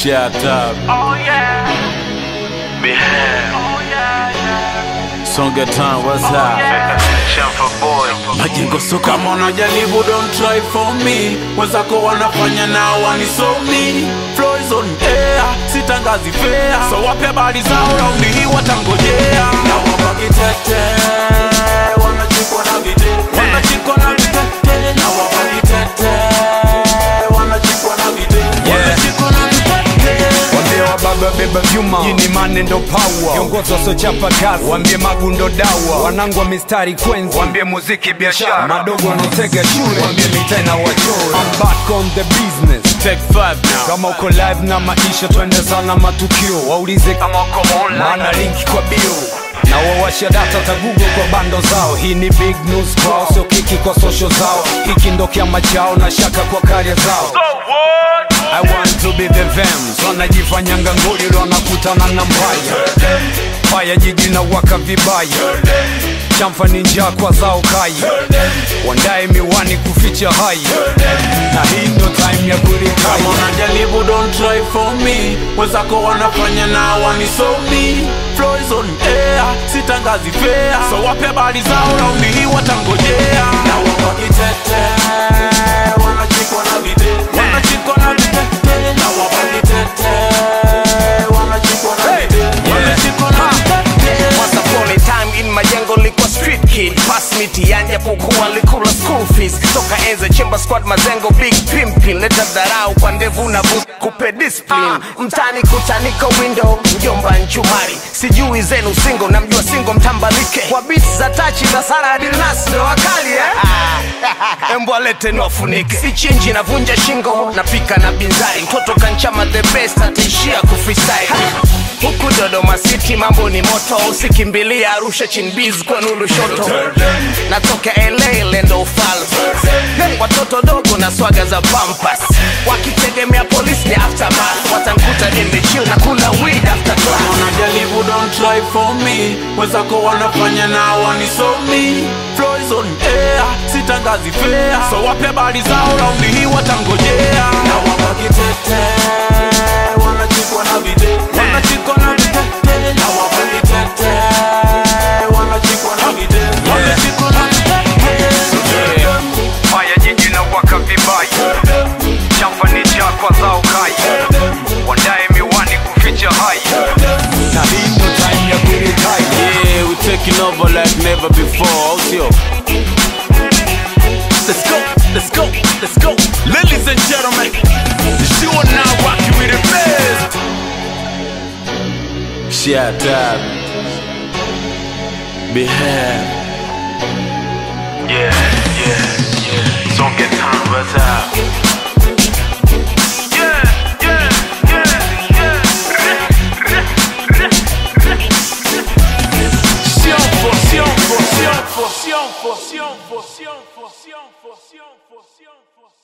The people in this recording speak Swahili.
Shut up. Oh yeah. Behave. Oh yeah, yeah. Songa Town, what's Oh up? yeah. Champa boy Majengo so kama unajaribu don't try for me wenzako wanafanya na wanisomi Flow is on air sitangazi fair so wape habari zao raundi hii watangojea na wapakitete wanachikwa na vitete wanachikwa na vitete na wapakitete wanachikwa na vitete wanachikwa na vitete Wambie wa baba beba vyuma, jini mane ndo power. Viongozi wasiochapa kazi, wambie magu ndo dawa. Wanangu wa mistari kwenzi, wambie muziki biashara. Madogo wanaotega shule, wambie mitaa na wachora. I'm back on the business. Take five now Kama uko live na maisha, twende sana matukio. Waulize kama uko online, maana linki kwa bio na wawasha data tagugo kwa bando zao. Hii ni big news kwao, sio kiki kwa social zao. Hiki ndo kiama chao na shaka kwa karia zao. So what? I want to be the vems wanajifanyanga nguli wanakutana na mbaya faya jiji na waka vibaya chamfa ni njaa kwa zao kai wandae miwani kuficha hai na hii ndo time ya kama kurikai unajaribu don't try for me wenzako wanafanya na wanisomi Flow is on air sitangazi fair so wape habari zao raundi hii watangojea na wapakitete wanachikwa na vitete wanachikwa na vitete na wapakitete wanachikwa na vitete wanachikwa na vitete Once upon a time in majengo likuwa street kid pass mitiani japokuwa likula school fees toka enze chemba squad mazengo big pimpin leta dharau kwa ndevu na bu kupe discipline mtani kutaniko window mjomba nchumari sijui zenu singo namjua singo mtambalike kwa beats za tachi za sara dilnas ndo wakali eh? embwa lete nofunike sichinji navunja shingo napika na binzari mtoto kanchama the best ataishia kufreestyle huku dodoma city mambo ni moto usikimbilia arusha chinbiz kwa nulu shoto natoka la lendo ufalme watoto dogo na swaga za pampas wakitegemea polisi ni aftermath watankuta nimechil na kula weed after class wanajaribu don't try for me wenzako wanafanya na wanisomi Flow is on air sitangazi fair so wape habari zao raundi hii watangojea na wapakitete wanachikwa na vitete wanachikwa na vitete na wapakitete wanachikwa na vitete wanachikwa na vitete faya jiji na waka vibaya chamfa ni njaa kwa zao kai wandae miwani kuficha hai na hii ndo time ya kurikai Yeah, we taking over like never before. Oh, yo. Let's go, let's go, let's go. Ladies and gentlemen, you are now rocking with the best. Shut up. Behave. Yeah, yeah, yeah. Don't get time, what's up? Yeah, yeah, yeah, Sianfo, sianfo, sianfo, sianfo, sianfo, sianfo, sianfo, sianfo, sianfo, sianfo.